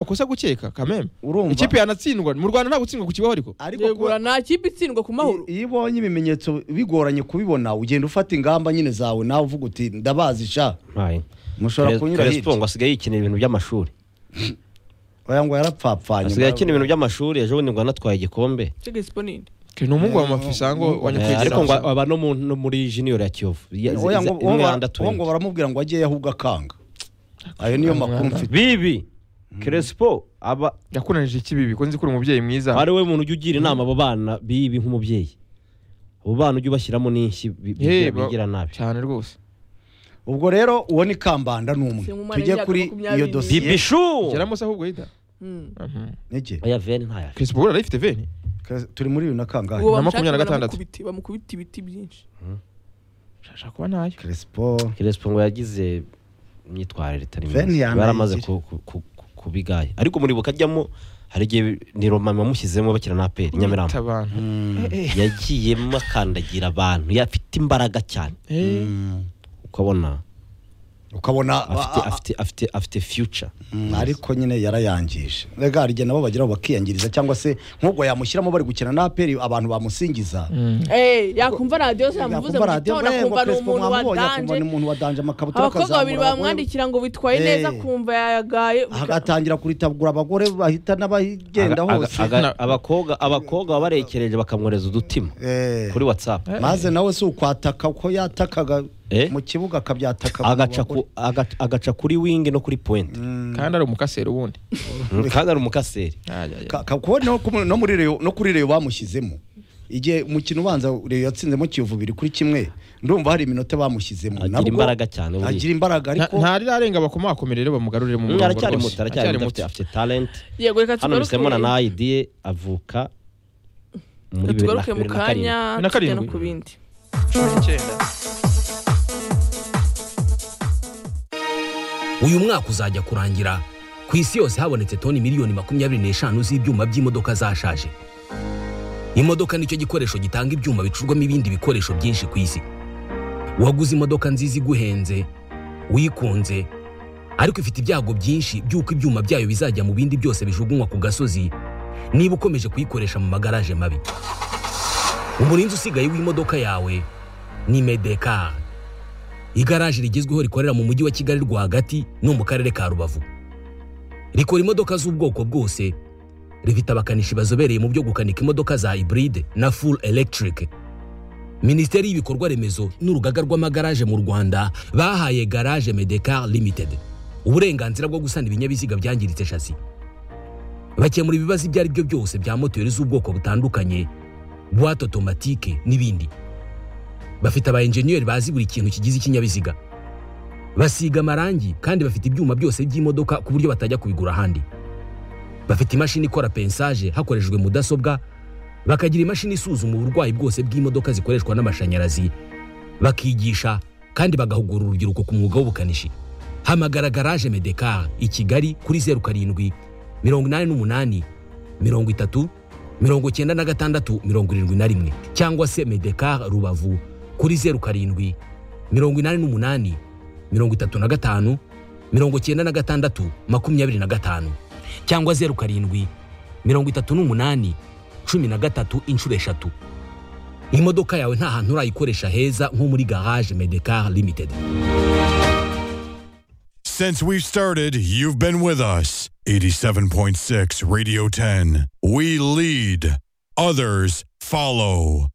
amakosa gukeka kameme urumva ikipe yanatsindwa mu rwanda nta gutsindwa ku kibaho ariko ariko kuba- yegura nta kipe itsindwa ku mahoro iyo ubonye ibimenyetso bigoranye kubibona ugenda ufata ingamba nyine zawe nawe uvuga uti ndabazi sha Aye. mushobora kunyura Crespo ngo hirya asigaye yikinira ibintu by'amashuri oya ngo yarapfapfanye asigaye akina ibintu by'amashuri ejo bundi ngo anatwaye igikombe cege siponinde ni umuhungu wa mafisango wa Eh, nyakwigendera ariko ngo aba no mu- no muri junior ya kiyovu Ya- Oya, iza- ngo- imwe uwo ba- yanda uwo ngo twenty. baramubwira ngo ajyeyo ahubwo akanga ayo niyo makuru mfite bibi Crespo aba yakunanije ikibibi ko nzi ko uri umubyeyi mwiza ari we muntu ujya ugira inama abo bana bibi nk'umubyeyi abo bana ujya ubashyiramo n'inshyi bi- bi- Eh, ba- bigira nabi cyane rwose ubwo rero uwo ni kambanda ni umwe Se mu mana tujye y'imyaka kuri iyo makumyabiri dosiye bibishu geramo se ahubwo yita Mm. Niki? oya veni ntayo afite. kirisipo burara ifite veni Kres- turi muri bibiri na kangahe uwo na bamushaka makumyabiri na gatandatu. baramukubita- bamukubita ibiti byinshi shasha kuba ntayo crespo Crespo ngo yagize imyitwarire itari Veni myiza yanayigira. baramaze ku- ku- ku- ku- kubigaya ariko muri bukajyamo hari igihe ni roma bamushyizemo bakina na aperi nyamirambo Bita abantu yagiyemo akandagira abantu yafite imbaraga cyane Eh, ukabona ukabona afite a- a- afite afite afite future Mm, ariko nyine yarayangije rega hari igihe nabo bageraho bakiyangiriza cyangwa se nk'ubwo yamushyiramo bari gukina na aperi abantu bamusingiza Eh, yakumva radiyo se yamuvuze mu Yakumva radiyo, gitondo "Mbega akumva ni Crespo umuntu mwamubonye, akumva wadanje ni umuntu wadanje amakabutura abakobwa babiri akazamura abagore." bamwandikira ngo bitwaye Eh. neza akumva yayagaye agatangira kuritabura abagore bahita n'abagenda Aga- aga- hose aga- Na- abakobwa abakobwa baba barekereje bakamworeza udutima Eh. kuri whatsapp maze nawe si ukwataka ko yatakaga Eh? mu kibuga akabyataka mu agaca ku- bagore. aga- agaca kuri wing no kuri point kandi ari umukaseri ubundi kandi ari umukaseri Ajya, ajya. Ka- ka- kuko no ku- no muri reyo no kuri reyo bamushyizemo igihe umukino ubanza reyo yatsinzemo kiyovu biri kuri kimwe ndumva hari iminota bamushyizemo Agira Nabwo imbaraga cyane, buriya. agira imbaraga ariko Nta- ntarirenga bakomakomere rero bamugarurire mu Mm, murongo aracyari rwose. muto aracyari muto afite- afite talent yego reka hano tugaruke bisemura na idea avuka muri bibiri na- tugaruke mu bibiri kanya na na tujya karindwi no karindwi. ku bindi uyu mwaka uzajya kurangira ku isi yose habonetse toni miliyoni makumyabiri n'eshanu z'ibyuma by'imodoka zashaje imodoka nicyo gikoresho gitanga ibyuma bicurwamo ibindi bikoresho byinshi ku isi waguze imodoka nziza iguhenze uyikunze ariko ifite ibyago byinshi by'uko ibyuma byayo bizajya mu bindi byose bijugunywa ku gasozi niba ukomeje kuyikoresha mu magaraje mabi umurinzi usigaye w'imodoka yawe ni medekari igaraje rigezweho rikorera mu mujyi wa kigali rwagati no mu karere ka rubavu rikora imodoka z'ubwoko bwose rifite abakanishi bazobereye mu byo gukanika imodoka za hybride na full electric minisiteri y'ibikorwa remezo n'urugaga rw'amagaraje mu rwanda bahaye garage medecar limited uburenganzira bwo gusana ibinyabiziga byangiritse shasi bakemura ibibazo ibyo ari byo byose bya moteri z'ubwoko butandukanye buwate otomatike n'ibindi bafite aba enjeniyeri bazi buri kintu kigize ikinyabiziga basiga amarangi kandi bafite ibyuma byose by'imodoka ku buryo batajya kubigura ahandi bafite imashini ikora pensaje hakoreshejwe mudasobwa bakagira imashini isuzuma uburwayi bwose bw'imodoka zikoreshwa n'amashanyarazi bakigisha kandi bagahugura urubyiruko ku mwuga w'ubukanishi hamagara garaje medekar i kigali kuri zeru karindwi mirongo inani n'umunani mirongo itatu mirongo icyenda na gatandatu mirongo irindwi na rimwe cyangwa se medekar rubavu kuri zeru karindwi mirongo inani n'umunani mirongo itatu na gatanu mirongo icyenda na gatandatu makumyabiri na gatanu cyangwa zeru karindwi mirongo itatu n'umunani cumi na gatatu inshuro eshatu imodoka yawe nta hantu urayikoresha heza nko muri garage medekar limited Since we've started, you've been with us. 87.6 Radio 10. We lead, others follow.